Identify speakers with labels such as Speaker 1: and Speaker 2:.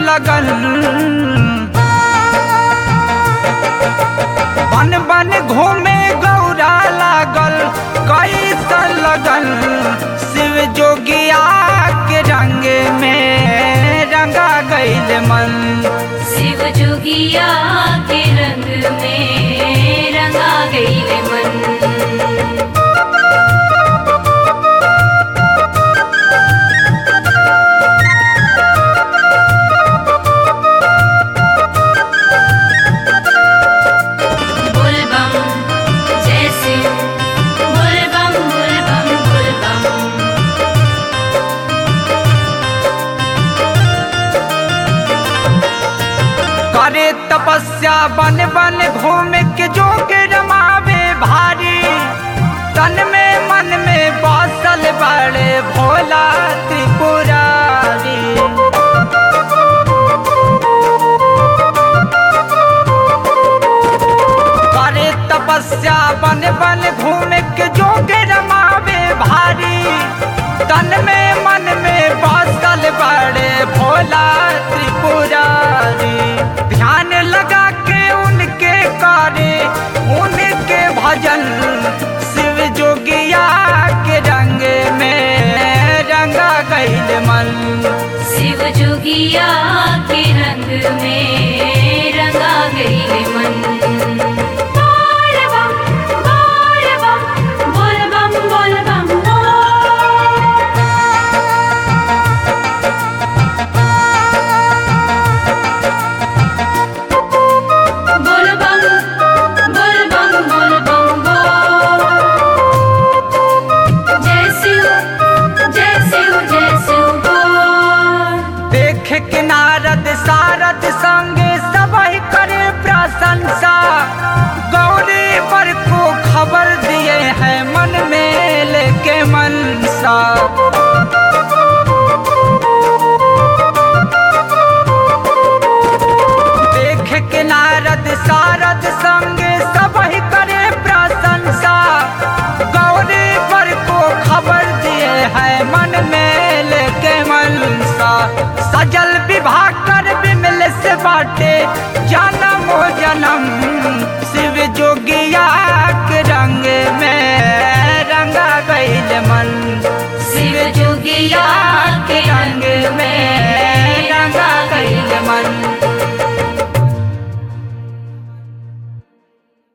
Speaker 1: लगल बन बन घूमे गौरा लागल कैसन लगल शिव जोगिया के रंग में रंगा गईल मन
Speaker 2: शिव जोगिया के रंग में रंगा गईल मन बोल बम जय शिव बोल बम बोल बम बोल बम
Speaker 1: करे तपस्या बन बन घूम के जोग रमावे भारी तन में मन में बसल बड़े भोला त्रिपुरारी करे तपस्या बन बन घूम के जोग रमावे भारी तन में मन में बसल बड़े भोला त्रिपुरारी ध्यान लगा के उनके करे उनके भजन शिव जोगिया के रंग में रंगा गईल मन
Speaker 2: शिव जोगिया के रंग में रंगा गईल मन बोल बम बोल बम बोल बम बोल बम बोल। बोल बम बोल बम बोल बम बोल जय शिव जय शिव जय शिव बोल
Speaker 1: देख के नारद सारद संगे सबही करे प्रशंसा गौरी पर को खबर दिए हैं मन में लेके मनसा देख के नारद सारद संगे सबही करे प्रशंसा गौरी पर को खबर दिए हैं मन में लेके मनसा सजल विवाह कर विमल से बाटे जन्म हो जन्म शिव जोगिया के रंग में रंगा गईल मन
Speaker 2: शिव जोगिया
Speaker 1: के रंग में